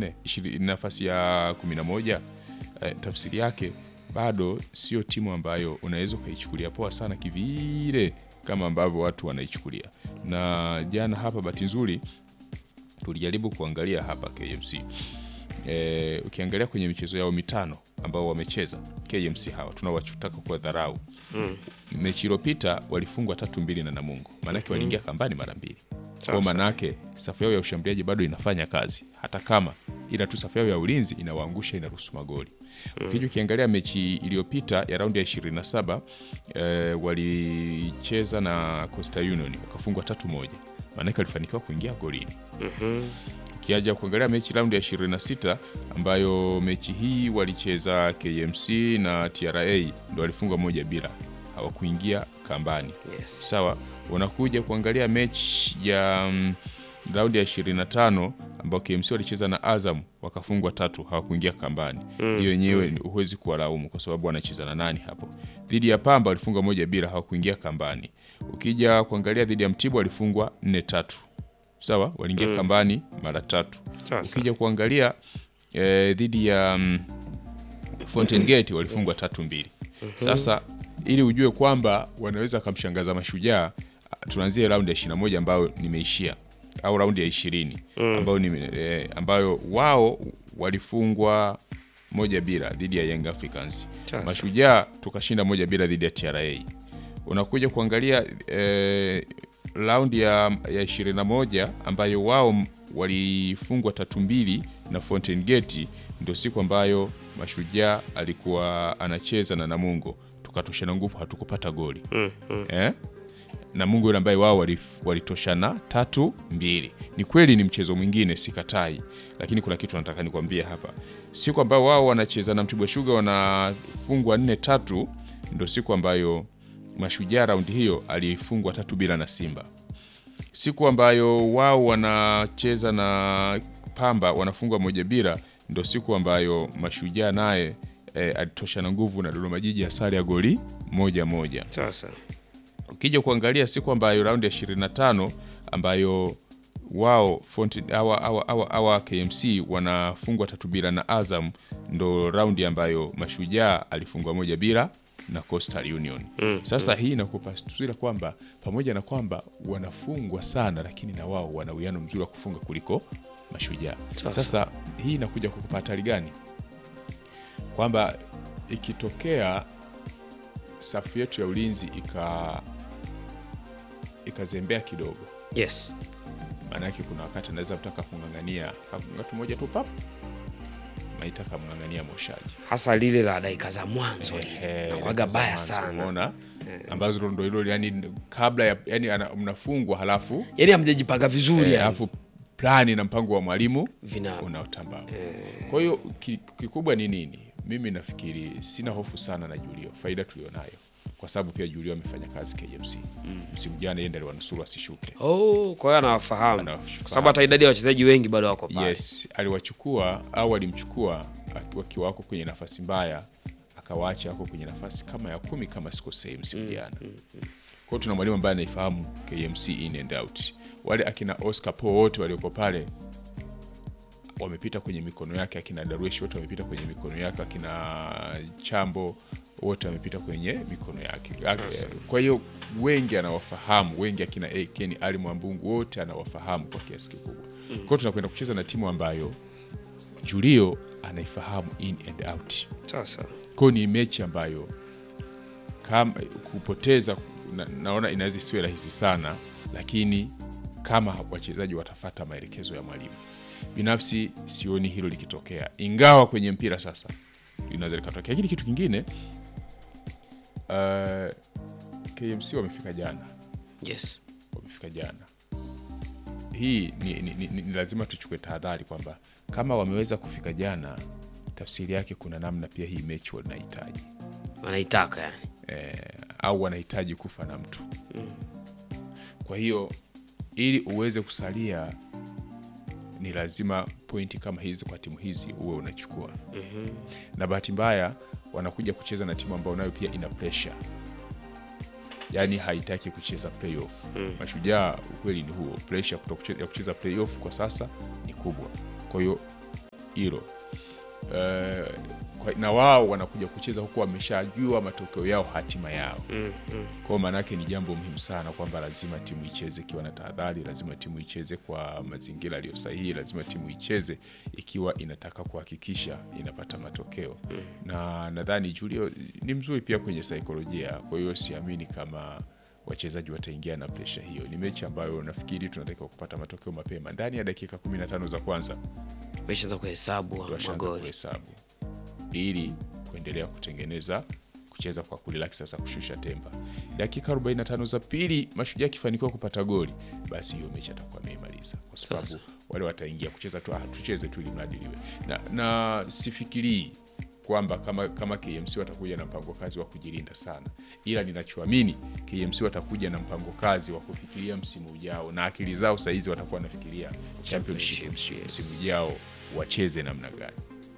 nne nafasi ya kumi na moja eh, tafsiri yake bado sio timu ambayo unaweza ukaichukulia poa sana kivile kama ambavyo watu wanaichukulia. Na jana hapa, bahati nzuri tulijaribu kuangalia hapa KMC e, ukiangalia kwenye michezo yao mitano ambao wamecheza KMC hawa tunawachutaka kwa dharau mm. mechi iliyopita walifungwa tatu mbili na Namungo, maanake waliingia kambani mara mbili kwa maanake safu yao ya ushambuliaji bado inafanya kazi, hata kama ila tu safu yao ya ulinzi inawaangusha, inaruhusu magoli mm. Ukija ukiangalia mechi iliyopita ya raundi ya 27 eh, walicheza na Coastal Union wakafungwa tatu moja, maanake walifanikiwa kuingia golini Mhm. Ukiaja kuangalia mechi raundi ya 26 ambayo mechi hii walicheza KMC na TRA ndo walifungwa moja bila, hawakuingia kambani. Yes. Sawa, unakuja kuangalia mechi ya mm, raundi ya 25 ambao KMC walicheza na Azam wakafungwa tatu, hawakuingia kambani. Hiyo yenyewe ni huwezi kuwalaumu kwa sababu wanacheza na nani hapo. Dhidi ya Pamba walifungwa moja bila, hawakuingia kambani. Ukija kuangalia dhidi ya Mtibwa walifungwa nne tatu sawa, waliingia kambani mara tatu. Sawa, Ukija kuangalia eh, dhidi ya mm, Fountain Gate walifungwa tatu mbili. Sasa ili ujue kwamba wanaweza kumshangaza Mashujaa, tunaanzia raundi ya 21 ambayo nimeishia au raundi ya 20 ambayo nime, eh, ambayo wao walifungwa moja bila dhidi ya Young Africans. Sasa. Mashujaa tukashinda moja bila dhidi ya TRA. Unakuja kuangalia eh, raundi ya, ya 21 ambayo wao m- walifungwa tatu mbili na Fountain Gate, ndio siku ambayo Mashujaa alikuwa anacheza na Namungo, tukatoshana nguvu, hatukupata goli Mm, mm. eh? Namungo yule ambaye wao walif- walitoshana tatu mbili. Ni kweli ni mchezo mwingine, sikatai, lakini kuna kitu nataka nikwambie hapa. Siku ambayo wao wanacheza na Mtibwa Sugar wanafungwa nne tatu, ndo siku ambayo Mashujaa raundi hiyo alifungwa tatu bila na Simba. Siku ambayo wao wanacheza na Pamba wanafungwa moja bila, ndo siku ambayo Mashujaa naye eh, alitoshana nguvu na Dodoma Jiji ya sare ya goli moja moja. Sasa. Ukija kuangalia siku ambayo raundi ya 25 ambayo wao Fountain awa, awa, awa, awa KMC wanafungwa tatu bila na Azam, ndo raundi ambayo Mashujaa alifungwa moja bila na Coastal Union. Sasa hii inakupa taswira kwamba pamoja na kwamba wanafungwa sana, lakini na wao wana uwiano mzuri wa kufunga kuliko Mashujaa. Sasa. Sasa hii inakuja kukupa hatari gani? Kwamba ikitokea safu yetu ya ulinzi ika ikazembea kidogo, Yes. maana yake kuna wakati anaweza kutaka kung'ang'ania ngatu moja tu pap naitaka mng'ang'ania moshaji Hasa lile la dakika za mwanzo Ehe, nakwaga za baya mwanzo, sana. umeona ambazo ndo hilo yani kabla ya yani ana- mnafungwa halafu Yaani hamjajipanga vizuri eh, yani. halafu plani na mpango wa mwalimu Vina unaotambaa. Kwa hiyo ki- kikubwa ni nini? Mimi nafikiri sina hofu sana na Julio, faida tulionayo kwa sababu pia Julio amefanya kazi KMC msimu jana, yeye ndiye aliwanusuru asishuke. Oh, kwa hiyo anawafahamu. Anawafahamu. Kwa sababu hata idadi ya wachezaji wengi bado wako pale. Yes, aliwachukua au alimchukua aki- wakiwa wako kwenye nafasi mbaya, akawaacha wako kwenye nafasi kama ya kumi kama sikosei msimu jana. Kwa hiyo tuna mwalimu ambaye anaifahamu KMC in and out. Wale akina Oscar Po wote walioko pale wamepita kwenye mikono yake, akina Darwesh wote wamepita kwenye mikono yake, akina Chambo wote wamepita kwenye mikono yake. Kwa hiyo wengi anawafahamu, wengi akina Ken Ali Mwambungu wote anawafahamu kwa kiasi kikubwa. Kwa hiyo tunakwenda kucheza na timu ambayo Julio anaifahamu in and out. Sasa. Kwa hiyo ni mechi ambayo kama kupoteza na, naona inaweza isiwe rahisi sana, lakini kama wachezaji watafata maelekezo ya mwalimu, binafsi sioni hilo likitokea, ingawa kwenye mpira sasa linaweza likatokea. Lakini kitu kingine uh, KMC wamefika jana, Yes. wamefika jana. Hii ni, ni, ni, ni lazima tuchukue tahadhari kwamba kama wameweza kufika jana, tafsiri yake kuna namna pia hii mechi wanahitaji Wanaitaka yani. eh, au wanahitaji kufa na mtu kwa hiyo ili uweze kusalia ni lazima pointi kama hizi kwa timu hizi uwe unachukua na bahati mbaya wanakuja kucheza na timu ambayo nayo pia ina pressure yaani haitaki kucheza playoff mashujaa ukweli ni huo pressure kuto kuche- ya kucheza playoff kwa sasa ni kubwa kwa hiyo hilo Eh, kwa- na wao wanakuja kucheza huku wameshajua matokeo yao, hatima yao. Kwa maana yake ni jambo muhimu sana kwamba lazima timu icheze ikiwa na tahadhari, lazima timu icheze kwa mazingira yaliyo sahihi, lazima timu icheze ikiwa inataka kuhakikisha inapata matokeo. Na nadhani Julio ni mzuri pia kwenye saikolojia, kwa hiyo siamini kama wachezaji wataingia na presha hiyo. Ni mechi ambayo nafikiri tunatakiwa kupata matokeo mapema ndani ya dakika 15 za kwanza Meshaanza kuhesabu washaanza magoli. kuhesabu ili kuendelea kutengeneza kucheza kwa kurelax sasa kushusha tempa. Dakika 45 za pili Mashujaa akifanikiwa kupata goli, basi hiyo mechi atakuwa ameimaliza, kwa sababu wale wataingia kucheza tu, ah, tucheze tu ili mradi liwe na, na sifikirii kwamba kama, kama KMC watakuja na mpango kazi wa kujilinda sana, ila ninachoamini KMC watakuja na mpango kazi wa kufikiria msimu ujao, na akili zao sahizi watakuwa wanafikiria championship Championship, yes. msimu ujao wacheze namna gani.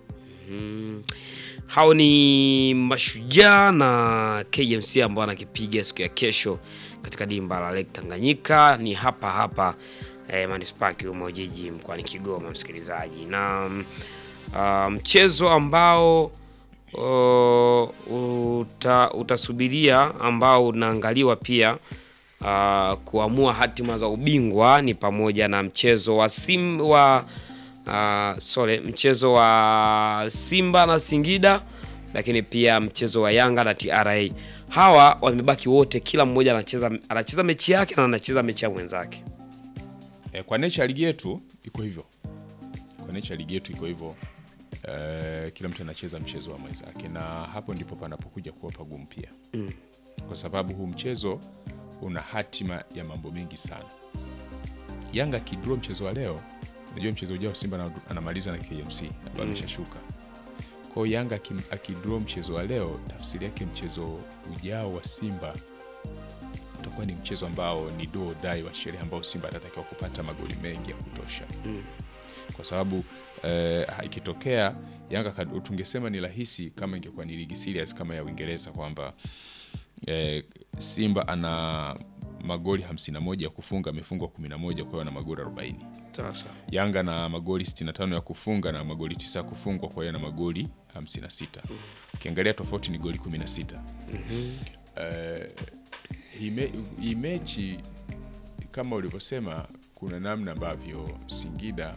Hao ni Mashujaa na KMC ambao wanakipiga siku ya kesho katika dimba la Lake Tanganyika, ni hapa hapa eh, manispaa Kiuma Ujiji mkoani Kigoma, msikilizaji, na mm, ah, mchezo ambao oh, uta, utasubiria ambao unaangaliwa pia ah, kuamua hatima za ubingwa ni pamoja na mchezo wa sim wa uh, sorry, mchezo wa Simba na Singida, lakini pia mchezo wa Yanga na TRA. Hawa wamebaki wote, kila mmoja anacheza anacheza mechi yake na anacheza mechi ya mwenzake. E, kwa nature ya ligi yetu iko hivyo, kwa nature ya ligi yetu iko hivyo. E, kila mtu anacheza mchezo wa mwenzake, na hapo ndipo panapokuja kuwa pagumu pia mm. kwa sababu huu mchezo una hatima ya mambo mengi sana. Yanga akidraw mchezo wa leo, najua mchezo ujao Simba ana- anamaliza na KMC ambayo ameshashuka. Kwa hiyo Yanga aki- akidraw mchezo wa leo, tafsiri yake mchezo ujao wa Simba utakuwa ni mchezo ambao ni do or die wa sherehe ambao Simba atatakiwa kupata magoli mengi ya kutosha kwa sababu eh, ikitokea Yanga kad- tungesema ni rahisi kama ingekuwa ni ligi serious kama ya Uingereza kwamba eh, Simba ana magoli 51 ya kufunga, amefungwa 11, kwa hiyo ana magoli 40. Sasa Yanga na magoli 65 ya kufunga na magoli 9 ya kufungwa, kwa hiyo na magoli 56. Ukiangalia tofauti ni goli 16. Eh, hii me- hii mechi kama ulivyosema, kuna namna ambavyo Singida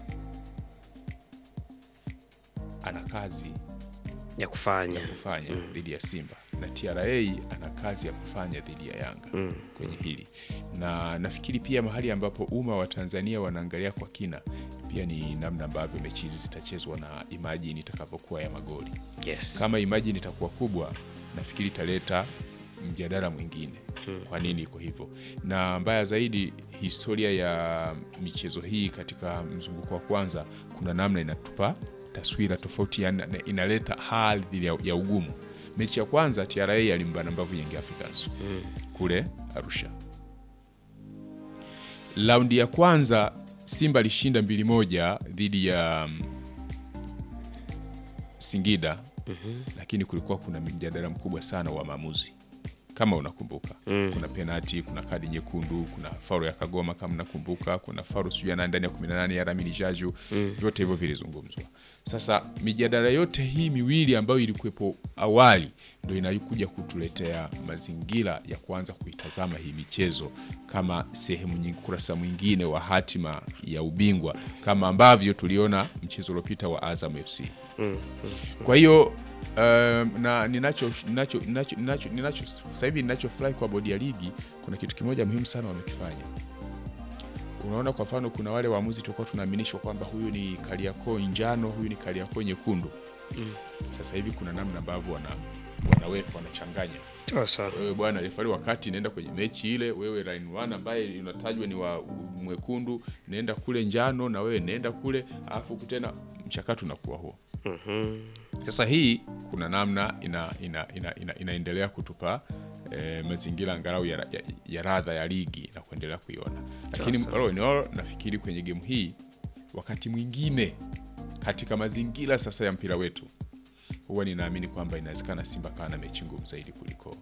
ana kazi ya kufanya ya kufanya dhidi ya Simba na TRA ana kazi ya kufanya dhidi ya Yanga kwenye hili, na nafikiri pia mahali ambapo umma wa Tanzania wanaangalia kwa kina pia ni namna ambavyo mechi hizi zitachezwa na imajini itakapokuwa ya magoli. yes. Kama imajini itakuwa kubwa, nafikiri italeta mjadala mwingine, kwa nini iko hivyo. Na mbaya zaidi, historia ya michezo hii katika mzunguko wa kwanza, kuna namna inatupa taswira tofauti, yani inaleta hali ya, ya ugumu. Mechi ya kwanza TRA alimbana mbavu Young Africans kule Arusha. Raundi ya kwanza Simba alishinda mbili moja dhidi ya mm, Singida lakini kulikuwa kuna mjadala mkubwa sana wa maamuzi kama unakumbuka kuna penati kuna kadi nyekundu kuna faulu ya Kagoma kama unakumbuka kuna faulu sijui ya nani ndani ya 18 ya Ramini Jaju vyote hivyo vilizungumzwa sasa mijadala yote hii miwili ambayo ilikuwepo awali ndo inayokuja kutuletea mazingira ya kuanza kuitazama hii michezo kama sehemu nyingi kurasa mwingine wa hatima ya ubingwa kama ambavyo tuliona mchezo uliopita wa Azam FC kwa hiyo um, na ninacho ninacho ninacho ninacho ninacho sasa hivi ninachofurahi kwa bodi ya ligi, kuna kitu kimoja muhimu sana wamekifanya. Unaona, kwa mfano, kuna wale waamuzi tulikuwa tunaaminishwa kwamba huyu ni Kariakoo njano, huyu ni Kariakoo nyekundu. Sasa hivi kuna namna ambavyo wana wanaweka wanachanganya Sasa wewe bwana refari, wakati naenda kwenye mechi ile, wewe line one ambaye unatajwa ni wa mwekundu, naenda kule njano, na wewe naenda kule, alafu tena mchakato unakuwa huo. Sasa hii kuna namna ina, ina, ina, ina, inaendelea kutupa eh, mazingira angalau ya, ya, ya radha ya ligi na kuendelea kuiona, lakini Sasa. all in all, nafikiri kwenye gemu hii wakati mwingine katika mazingira sasa ya mpira wetu huwa ninaamini kwamba inawezekana Simba kawa na mechi ngumu zaidi kuliko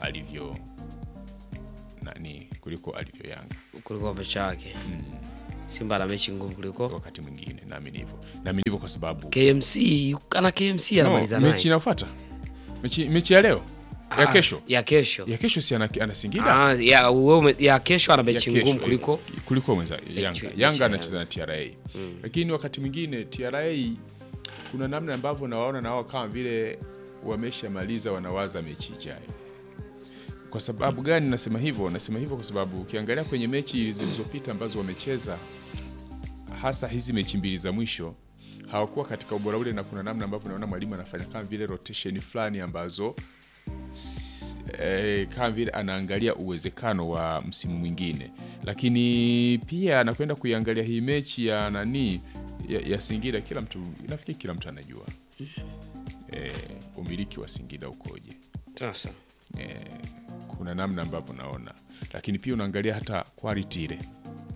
alivyo nani kuliko alivyo Yanga. kulikuwa pecha yake Simba ana mechi ngumu kuliko wakati mwingine, naamini hivyo, naamini hivyo kwa sababu KMC. Ana KMC no, anamaliza mechi naye inayofuata mechi, mechi ya leo ya Ah, kesho ya kesho ya kesho si ana, ana Singida Ah, ya, uwe- ya kesho ana ya mechi kesho, ngumu kuliko kuliko mwenza Yanga. mechi Yanga ya anacheza na TRA lakini wakati mwingine TRA kuna namna ambavyo nawaona na wao kama vile wameshamaliza wanawaza mechi ijayo. Kwa sababu gani nasema hivyo? Nasema hivyo kwa sababu ukiangalia kwenye mechi zilizopita ambazo wamecheza, hasa hizi mechi mbili za mwisho hawakuwa katika ubora ule, na kuna namna ambavyo naona mwalimu anafanya kama vile rotation fulani ambazo s- eh, kama vile anaangalia uwezekano wa msimu mwingine, lakini pia anakwenda kuiangalia hii mechi ya nani ya, ya Singida. Kila mtu nafikiri kila mtu anajua eh, umiliki wa Singida ukoje sasa eh, kuna namna ambavyo naona, lakini pia unaangalia hata quality ile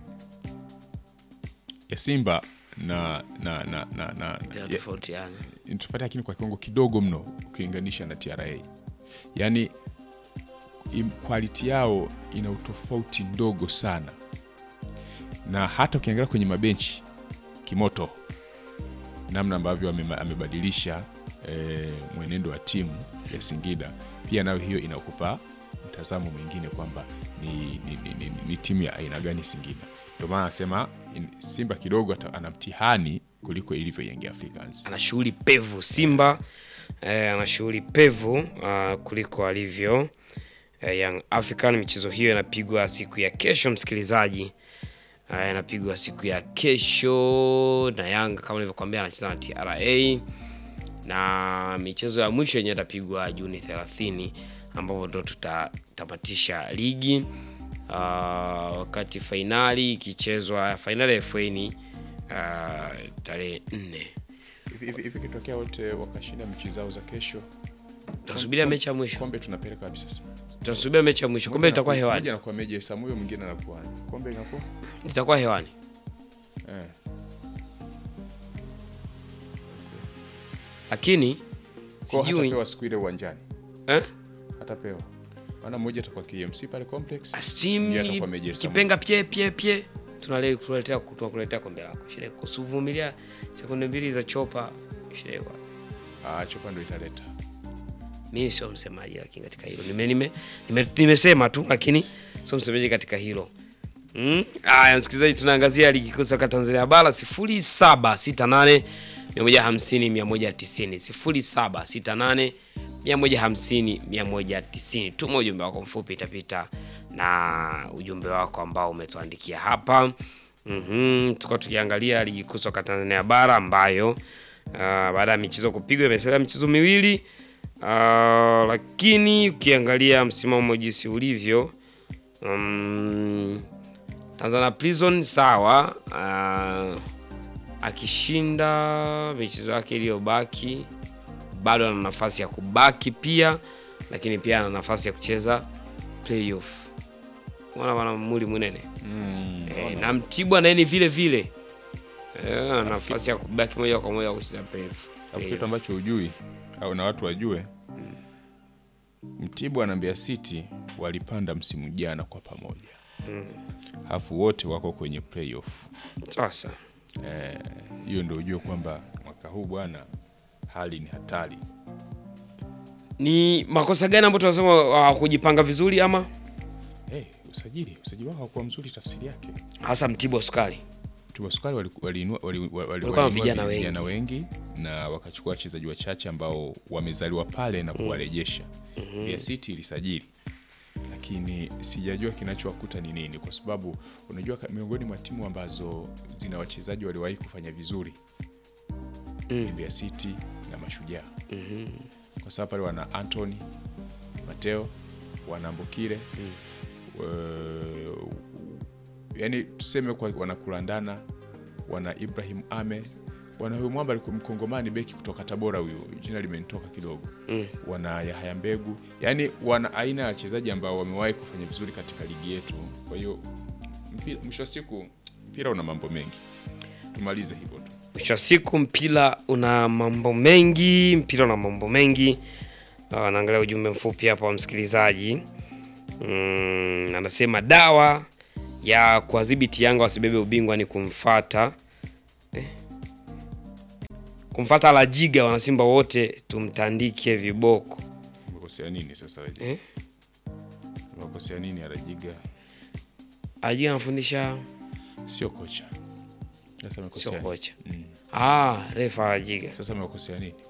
ya Simba na na na na, na ya, vinatofautiana. tofauti lakini kwa kiwango kidogo mno ukilinganisha na TRA. Yaani im- quality yao ina utofauti ndogo sana, na hata ukiangalia kwenye mabenchi kimoto, namna ambavyo amema- amebadilisha eh, mwenendo wa timu ya Singida, pia nayo hiyo inakupa mtazamo mwingine kwamba ni, ni, ni, ni, ni timu ya aina gani Singida. Ndio maana anasema in- Simba kidogo ata- ana mtihani kuliko ilivyo Young Africans. ana shughuli pevu Simba eh, ana shughuli pevu uh, kuliko alivyo eh, Young African. Michezo hiyo inapigwa siku ya kesho, msikilizaji. Uh, inapigwa siku ya kesho na Yanga kama nilivyokuambia, anacheza na TRA na michezo ya mwisho yenyewe itapigwa Juni 30 ambapo ndo tutatamatisha ligi uh, wakati fainali ikichezwa, fainali ya FA ni uh, tarehe 4 Hivi- hivi hivi kitokea wote wakashinda mechi zao za kesho, tunasubiria mechi ya mwisho, kombe tunapeleka wapi sasa? tunasubiria mechi ya mwisho. Kombe litakuwa hewani, Mmoja anakuwa Meja Samuyo, mwingine anakuwa kombe linakuwa litakuwa hewani. eh. Lakini Kwa sijui hatapewa siku ile uwanjani, eh, hatapewa maana mmoja atakuwa KMC pale complex, Steam Ndiye atakuwa Meja Samuyo. kipenga pie pie pie, tunale tunaletea tunakuletea kombe lako. Shida iko kusuvumilia sekunde mbili za chopa, shida iko ah, chopa ndo italeta mimi sio msemaji lakini katika hilo nime, nime, nime, nimesema tu lakini sio msemaji katika hilo mm. Aya, msikilizaji, tunaangazia ligi kuu soka Tanzania bara 0768 150 190 0768 150 190. Tuma ujumbe wako mfupi, itapita na ujumbe wako ambao umetuandikia hapa. Mhm, tuko tukiangalia ligi kuu soka Tanzania bara ambayo uh, baada ya michezo kupigwa imesalia michezo miwili uh, lakini ukiangalia msimamo jinsi ulivyo um, Tanzania Prison sawa, uh, akishinda michezo yake iliyobaki bado ana nafasi ya kubaki pia, lakini pia ana nafasi ya kucheza playoff. Unaona bwana muli munene mm. e, na Mtibwa naye ni vile vile e, ana nafasi ya kubaki moja kwa moja kucheza playoff. Alafu kitu ambacho hujui au na watu wajue, Mtibwa na Mbeya City walipanda msimu jana kwa pamoja, alafu wote wako kwenye playoff. Sasa Eh, hiyo ndio ujue kwamba mwaka huu bwana, hali ni hatari. ni makosa gani ambayo tunasema uh, kujipanga vizuri ama Hey, usajili usajili wao haukuwa mzuri, tafsiri yake hasa Mtibwa sukari Mtibwa Sukari waliinua wali, wali, wali, wali, Walikuwa na waliinua vijana vijana wengi na wakachukua wachezaji wachache ambao wamezaliwa pale na kuwarejesha. Mbeya City ilisajili, lakini sijajua kinachowakuta ni nini, kwa sababu unajua ka- miongoni mwa timu ambazo zina wachezaji waliwahi kufanya vizuri ni Mbeya City na Mashujaa kwa sababu pale wana Anthony Mateo, wana Mbokile eh, yani tuseme kwa wanakulandana, wana Ibrahim Ame, wana huyu mwamba alikuwa mkongomani beki kutoka Tabora, huyu jina limenitoka kidogo wana Yahaya Mbegu, yani wana aina ya wachezaji ambao wamewahi kufanya vizuri katika ligi yetu. Kwa hiyo mpira- mwisho wa siku mpira una mambo mengi, tumalize hivyo tu. mwisho wa siku mpira una mambo mengi, mpira una mambo mengi. Uh, naangalia ujumbe mfupi hapa wa msikilizaji mm, anasema dawa ya kuwadhibiti Yanga wasibebe ubingwa ni kumfata eh, kumfata Lajiga, wanasimba wote tumtandike viboko Umekosea nini sasa Rajiga? eh? Umekosea nini Rajiga? Lajiga anafundisha Sio kocha. Sasa sio amekosea. kocha Mm. ah, refa Lajiga Sasa amekosea nini?